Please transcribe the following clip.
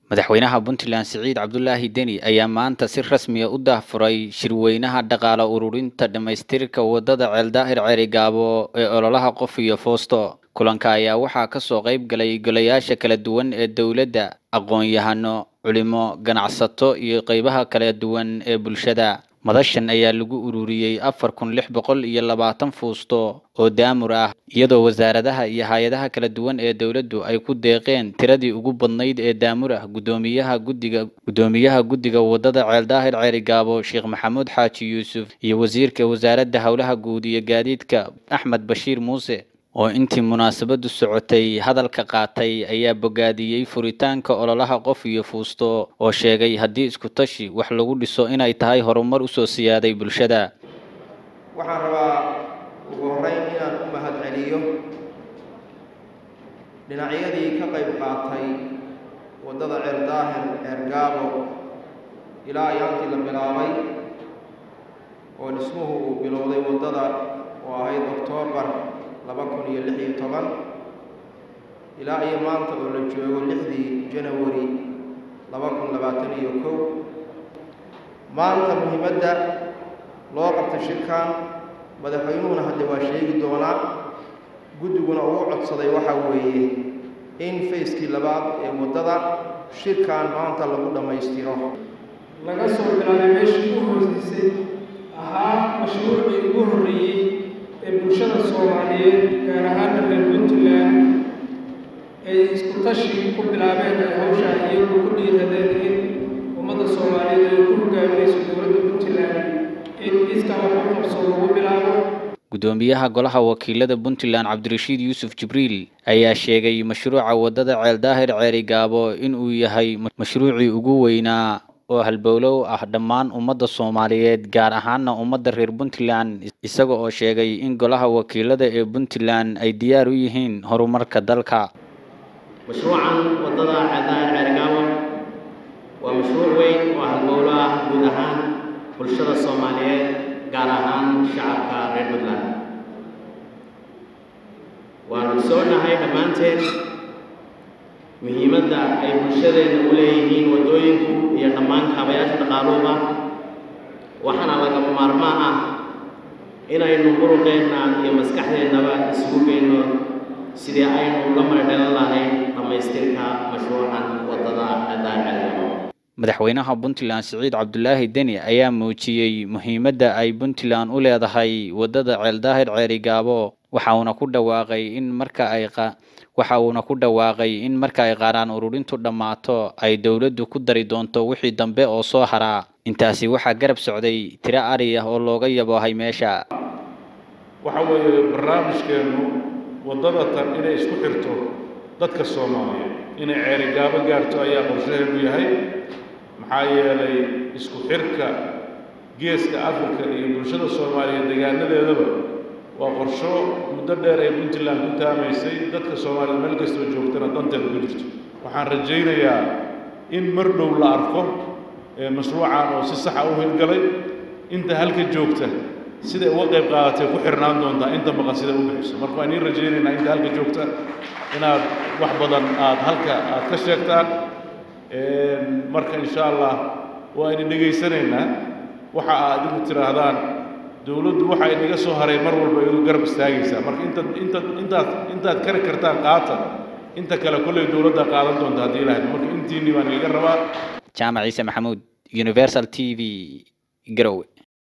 madaxweynaha puntland siciid cabdulaahi deni ayaa maanta si rasmiya u daahfuray shirweynaha dhaqaale ururinta dhammaystirka wadada ceeldaahir ceerigaabo ee ololaha qof iyo foosto kulanka ayaa waxaa kasoo qayb galay golayaasha kala duwan ee dowladda aqoon-yahano culimo ganacsato iyo qeybaha kala duwan ee bulshada madashan ayaa lagu ururiyey afar kun lix boqol iyo labaatan fuusto oo daamur ah iyadoo wasaaradaha iyo hay-adaha kala duwan ee dowladdu ay ku deeqeen tiradii ugu badnayd ee daamur ah guddoomiyaha guddiga guddoomiyaha guddiga wadada ceeldaahir ceerigaabo sheekh maxamuud xaaji yuusuf iyo wasiirka wasaaradda howlaha guud iyo gaadiidka axmed bashiir muuse oo intii munaasabadu socotay hadalka qaatay ayaa bogaadiyey furitaanka ololaha qof iyo fuusto oo sheegay haddii isku tashi wax lagu dhiso inay tahay horumar usoo siyaaday bulshada waxaan rabaa ugu horreyn inaan u mahad celiyo dhinacyadii ka qayb qaatay waddada ceeldaahir ceergaabo ilaa ayaantii la bilaabay oo dhismuhu uu bilowday waddada oo ahayd oktoobar laba kun iyo lix iyo toban ilaa iyo maanta oo la joogo lixdii janawari laba kun labaatan iyo kow maanta muhiimadda loo qabtay shirkan madaxweynuhuna hadde waa sheegi doonaa guddiguna uu codsaday waxaa weeye in fayskii labaad ee waddada shirkan maanta lagu dhammaystiro laga soo bilaabay meeshii ugu hooseysay ahaa mashruucii ugu horreeyey ee bulshada soomaaliyeed gaar ahaana reer puntland ay isku tashi ku bilaabeen ay hawshaa iyagu ku dhiiradeen in ummadda soomaaliyeed ay ku hogaaminayso dowladda puntland in iskaa waxu qabso lagu bilaabo guddoomiyaha golaha wakiilada puntland cabdirashiid yuusuf jibriil ayaa sheegay mashruuca waddada ceeldaahir ceerigaabo inuu yahay mashruucii ugu weynaa oo halbowlow ah dhammaan ummadda soomaaliyeed gaar ahaana ummadda reer puntland isaga oo sheegay in golaha wakiilada ee puntland ay diyaar u yihiin horumarka dalka mashruucan waddada ceeldaahir ceerigaabo waa mashruuc weyn oo halbowlo ah guud ahaan bulshada soomaaliyeed gaar ahaan shacabka reer puntland waanu soonahay dhammaanteen muhiimadda ay bulshadeenna u leeyihiin waddooyinku iyo dhammaan kaabayaasha dhaqaaluhuba waxaana lagama maarmaan ah inaynu muruqeenna iyo maskaxdeennaba isugu geyno sidii aynu uga maydhalan lahayn dhammaystirka mashruucan waddada ceeldaahir madaxweynaha puntland siciid cabdulaahi deni ayaa muujiyey muhiimadda ay puntland u leedahay waddada ceeldaahir ceerigaabo waxa uuna ku dhawaaqay in marka ay waxa uuna ku dhawaaqay in marka ay qaaraan ururintu dhammaato ay dowladdu ku dari doonto wixii dambe oo soo haraa intaasi waxaa garab socday tiro ari ah oo looga yaboohay meesha waxa weeye barnaamijkeennu waddada tan inay isku xirto dadka soomaaliyeed inay ceerigaabo gaarto ayaa qorshaheenu yahay maxaa yeelay isku xirka geeska afrika iyo bulshada soomaaliyeed deegaanadeedaba waa qorsho muddo dheer ay puntland ku taamaysay dadka soomaaliyeed meel kastoo joogtana danteeda ku jirto waxaan rajaynayaa in mar dhow la arko mashruucan oo si saxa u hirgalay inta halka joogta siday uga qayb qaadatay ku xirnaan doontaa inta maqan siday u bixiso marka waan iin rajaynaynaa inta halka joogta inaad wax badan aad halka aad ka sheegtaan marka insha allah waa idin dhegaysanaynaa waxa aad igu tidhaahdaan dowladdu waxa inaga soo haray mar walba idu garab istaagaysaa marka intaad intaad intaad intaad kari kartaan qaata inta kale kolley dowladda qaadan doonta haddii ilahayd marka intiinni baan igaga rabaa jaamac ciise maxamuud universal t v garowe